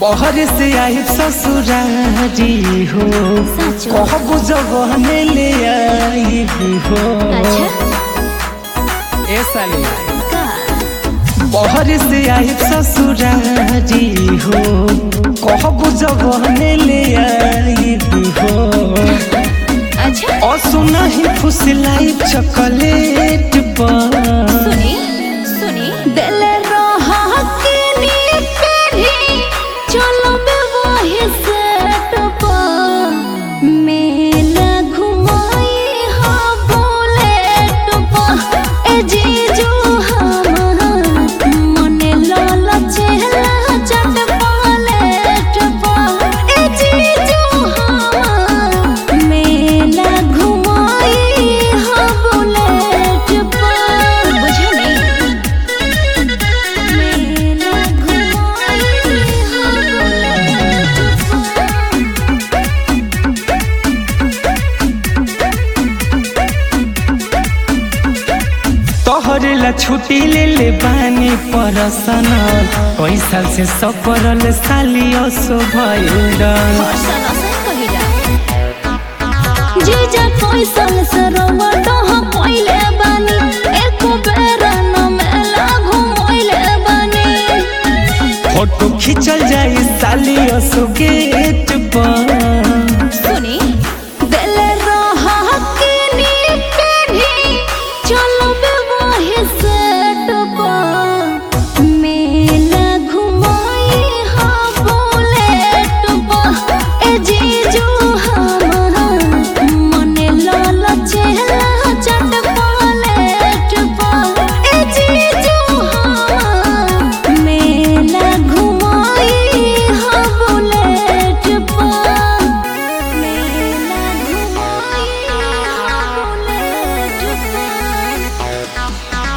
बहर से आई ससुरारी हो सच कहबू जगहने ले आई हो अच्छा ए साली का बहर से आई ससुरारी हो कहबू जगहने ले आई हो अच्छा और सुना ही फुसलाई चॉकलेट पर सुनी सुनी दिल रहा के नी पेढ़ी चलो बे वही सेट पर मेला घुमाई हा बुलेट पर ए जीजू हम मने लाल चेहरा चट पालेट पर ए जीजू हम मेला घुमाई हा बुलेट पर बुझनी मेला घुमाई हा बुलेट पर तोहरे ला छुट्टी ले ले बानी परसनल कई साल से सफरल साली असो भइल जीजा पैसल से रवा डह पहिले बानी एको बेर न मेला घुमैले बानी फोटो खिंचल जाई साली असो गेट पर सुनी दिल रहा के नी पेढ़ी चलो बे वही सेट पर मेला घुमाई हा बुलेट पर ए जीजू हम मने लाल चेहरा चट पालेट पर ए जीजू हम मेला घुमाई हा बुलेट पर मेला घुमाई हा बुलेट पर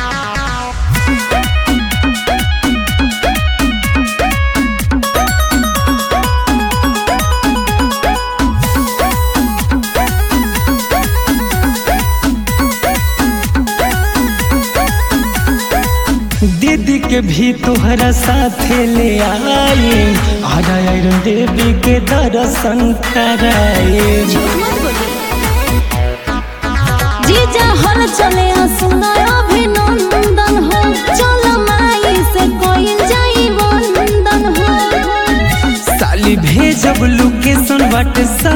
दीदी के भी तोहरा साथे ले आई आजा आयरन देवी के दर्शन कराए झूठ मत बोलिए जीजा हर चले सुना अभिनंदन हो चल माई से कोई जाई वंदन हो साली भेजब लोकेशन व्हाट्सएप